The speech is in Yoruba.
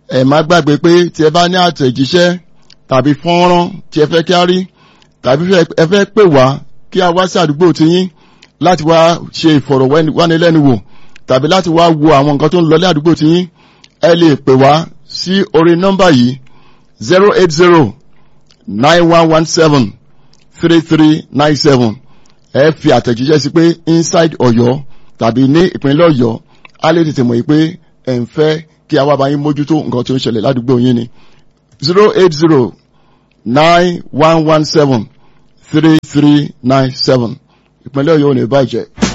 ẹ má gbàgbé pé tí ẹ bá ní àtẹ̀jíṣẹ́ tàbí fọ́nrán tí ẹ fẹ́ kí á rí tàbí ẹ fẹ́ pè wá kí a wá sí àdúgbò tiyín láti wá ṣe ìfọ̀rọ̀wánilẹ́nuwò tàbí láti wá wo àwọn nǹkan tó ń lọ ní àdúgbò tiyín ẹ lè pè wá sí orí nọ́mbà yìí zero eight zero nine one one seven three three nine seven ẹ fi àtẹ̀jíṣẹ́ sí pé inside Ọ̀yọ́ tàbí ní ìpínlẹ̀ Ọ̀yọ́ á lè tètè mọ̀ yìí pé ẹ̀ ń fẹ́ kí a wá bá yín mójútó nǹkan tí ó ń ṣẹlẹ̀ ládùúgbò yín ni zero eight zero nine one one seven three three nine seven ìpínlẹ̀ Ọ̀yọ́ ò ní bàjẹ́.